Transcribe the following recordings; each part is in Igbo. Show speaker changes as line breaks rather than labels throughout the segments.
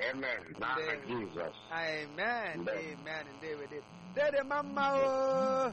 Amen. N'aha
Ndewo.
Jizọs.
amen
Ndewo.
amen ndewo de dede mama o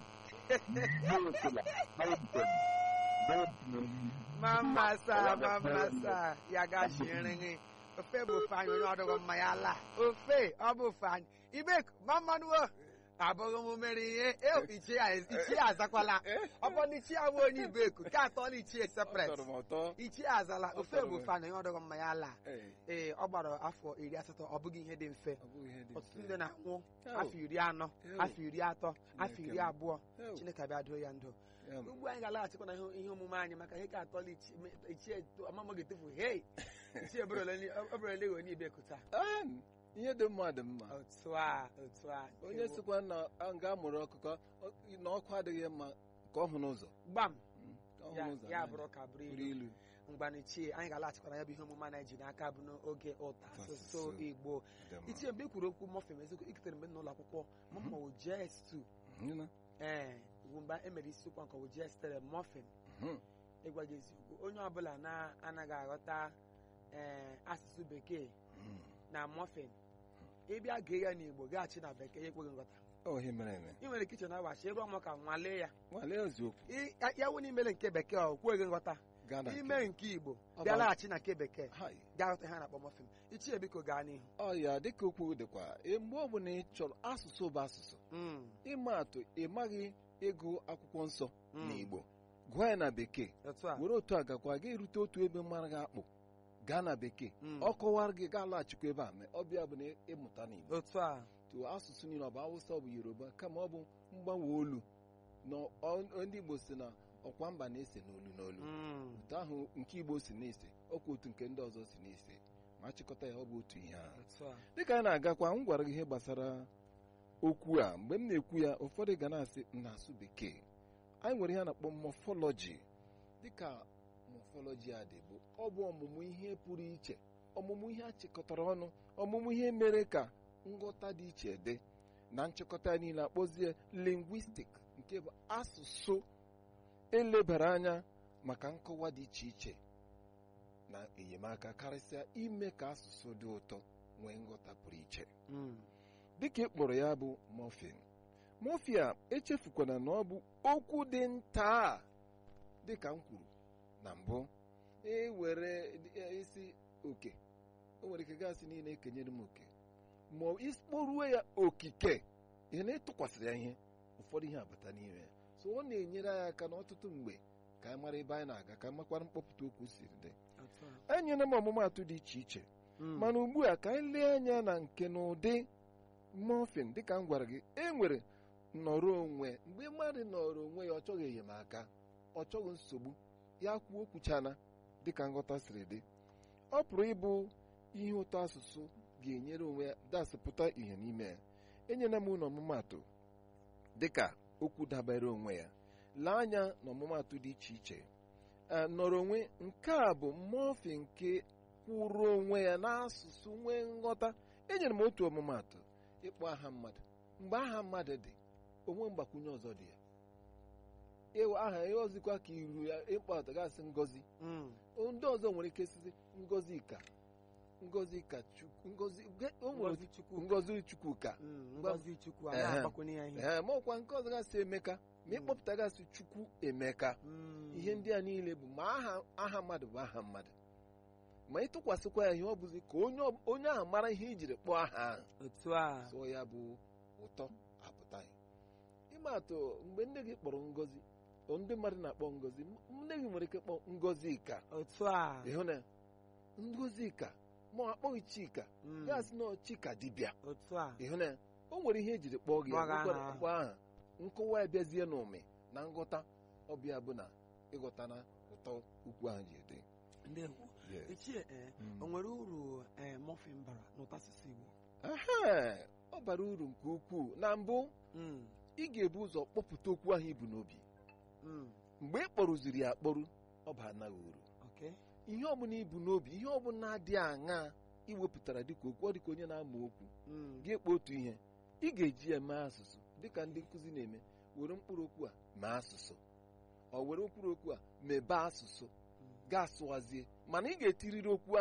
Bụrụtụla, bụrụtụla, bụrụtụla.
mama sa mama sa ya gachiri gị ofe bụ ofe anyị onye ọdụghị mma ya laa ofe ọ bụ ofe anyị ibek mamanụo abụghị m mere ihe e ichie ya- ichie azakwala ọ bụ na ichie abụ onye ibeku nke atọ na ichie sepret
Ọ tọrọ m ụtọ.
ichie azala
Ọ
ofe
tọrọ
bụ
m.
ofe anyị onye ọdụghị mma ya laa
Ee,
ee ọ gbara afọ iri asatọ ọ bụghị ihe dị mfe
ọ bụghị ihe dị
ọtụtụ
mfe.
ndị na-anwụ
Ew.
afọ iri anọ
Ew.
afọ iri atọ afọ
Chineke
iri
m.
abụọ
Ew.
chineke abịa doo ya ndụ
Ya m.
ugbu anyị ga-alaghachikwa na ihe ihe omume anyị maka ihe ka atọla ichie ichie amama ga-etufu hei ichie eberele onye ibeku taa
Ah, ihe dị mma dị mma
otu a otu a
onye
Ewo.
sikwa na a nga amụrụ ọkụkọ ọ- na ọkụ adịghị mma ka ọ hụ n'ụzọ
gbam
Mm, ka ọ hụ
ya
n'ụzọ
ya
anya.
bụrụ ka bụrụ
bụrụ
ilu
ilu
mgbana ichie anyị ga-alaghachikwa na ya bụ ihe omume anyị ji n'aka bụ n'oge ụta asụsụ
Asụsụ.
igbo
Dị mma.
ichie mgbe i kwuru okwu mọfem eziokwu ikitere mgbe m n'ụlọ akwụkwọ mama wo jes2
Nụ na?
ee bụ mgbe e mere isiokwu nke wo jes3 mọfem
Mhm.
ịgwa gị eziokwu onye ọbụla na-anaghị aghọta ee asụsụ bekee
Mm.
na mọfin ịbịa gee ya n'igbo gaghachi na bekee ya ekweghị nghọta
Ọ ihe mere eme
ị nwere kichin awachi ịrụ ọmụ ka nwalee ya
nwalee eziokwu
Ị- ya- ya wụ n'imele nke bekee ọ kweghị nghọta
gaa na nke-
ime nke igbo
Ọ
bịa
bụ-
laghachi na nke bekee
Hai.
gaa ghọta ha na-akpọ mọfin ichie biko gaa n'ihu
ọ ya dịka okwu dịkwa e, mgbe ọbụla ị chọrọ asụsụ bụ asụsụ
Mm,
ịma atụ ị maghị ịgụ akwụkwọ nsọ
Mm.
n'igbo gụọ ya na bekee
otu a
were otu a gakwa ga erute otu ebe mara gị akpụ gaa na bekee
Mm,
ọ kọwara gị gaa laghachikwa ebe a ma ọbịa bụ na ịmụta n'igbo
otu a
tụ asụsụ niile ọ bụ awụsa ọ bụ yoruba kama ọ bụ mgbanwe olu na ọ- ndị igbo si na ọkwa mba na-ese n'olu n'olu
Mm,
otu ahụ nke igbo si na-ese ọkwa otu nke ndị ọzọ si na-ese ma achịkọta ya ọ bụ otu ihe ahụ
otu a
dịka anyị na-agakwa m gwara gị ihe gbasara okwu a mgbe m na-ekwu ya ụfọdụ ga na-asị m na-asụ bekee anyị nwere ihe a na-akpọ mọfọlọji dịka mọfọlọji a dị bụ ọ bụ ọmụmụ ihe pụrụ iche ọmụmụ ihe achịkọtara ọnụ ọmụmụ ihe mere ka nghọta dị iche dị na nchịkọta ya niile akpọzie lingwistik nke bụ asụsụ elebara anya maka nkọwa dị iche iche na enyemaka karịsịa ime ka asụsụ dị ụtọ nwee nghọta pụrụ iche
Mm,
dịka ị kpọrọ ya bụ mọfin mọfia echefukwana na ọ bụ okwu dị nta dịka m kwuru na mbụ ewere isi oke o nwere ike gasị niile ekenyere m oke ma ikporuo ya okike ihe na ịtụkwasịrị ya ihe ụfọdụ ihe abata n'ime ya so ọ na-enyere anyị aka n'ọtụtụ mgbe ka anyị mara ebe anyị na-aga ka anyị makwara mkpọpụta okwu siri dị
otu a
enyere m ọmụmatụ dị iche iche
Mm,
mana ugbu a ka anyị lee anya na nke na ụdị mọfin dịka m gwara gị e nwere nnọrọ onwe mgbe mmadụ nọrọ onwe ya ọ chọghị enyemaka ọ chọghị nsogbu ya kwuo okwuchana dịka nghọta siri dị ọ pụrụ ịbụ ihe ụtọ asụsụ ga-enyere onwe ya dasịpụta ihe n'ime ya enyela m ụlọ ọmụmatụ dịka okwu dabere onwe ya lee anya na ọmụmatụ dị iche iche a nọrọ onwe nke a bụ mọfin nke kwụrụ onwe ya n'asụsụ nwee nghọta enyere m otu ọmụmatụ ịkpọ aha mmadụ mgbe aha mmadụ dị onwe mgbakwunye ọzọ dị ya ịwụ aha ya ọzịkwa ka iru ya ịkpọ atọ gasị ngozi
mm,
ndị ọzọ nwere ike sizi ngozi ka ngozi ka chukwu ngozi ge- o nwere
Ngozi Chukwu
ngozi chukwu ka
Mm, ngozi chukwu a
Ehe.
na-agbakwunye ya ihe
ee ma ọkwa nke ọzọ gasị emeka ma ịkpọpụta gasị chukwu emeka
Mm,
ihe ndị a niile bụ ma aha aha mmadụ bụ aha mmadụ ma ịtụkwasịkwa ya ihe ọ bụzi ka onye ọ- onye ahụ mara ihe ijiri kpọọ aha ahụ
otu a
sụọ ya bụ ụtọ apụta ya ịma atụ mgbe nne gị kpọrọ ngozi o ndị mmadụ na-akpọ ngozi m- nne gị nwere ike kpọọ ngozi ka
otu a
ịhụ na ngozi ka ma ọ akpọghị chika
Mm,
ya sị na ọ chika dibịa
otu a
ịhụ na o nwere ihe ejiri kpọọ gị ya,
Kpọọ gị
nwekwara
aha.
mkpọ aha nkọwa ya bịazie n'ụmị na nghọta ọbịa bụ na ịghọta na ụtọ ukwu ahụ ji dị
ndewo
Yes.
ichie ee
Mm.
o nwere uru ee mọfin bara n'ụtọ asụsụ igbo
Ehe, ọ bara uru nke ukwuu na mbụ
Mm,
ị ga-ebu ụzọ kpọpụta okwu ahụ ibu n'obi
mm,
mgbe ị kpọrụziri ya akpọrụ ọ bụ anaghị uru
okay
ihe ọbụla ibu n'obi ihe ọbụla dị aṅa iwepụtara dịka okwu ọ dịka onye na-amụ okwu
Mm,
gị ekpe otu ihe ị ga-eji ya mee asụsụ dịka ndị nkụzi na-eme were mkpụrụ okwu a mee asụsụ ọ were mkpụrụ okwu a mebe asụsụ
mm.
ga-asụwazie mana ị ga-etiriri okwu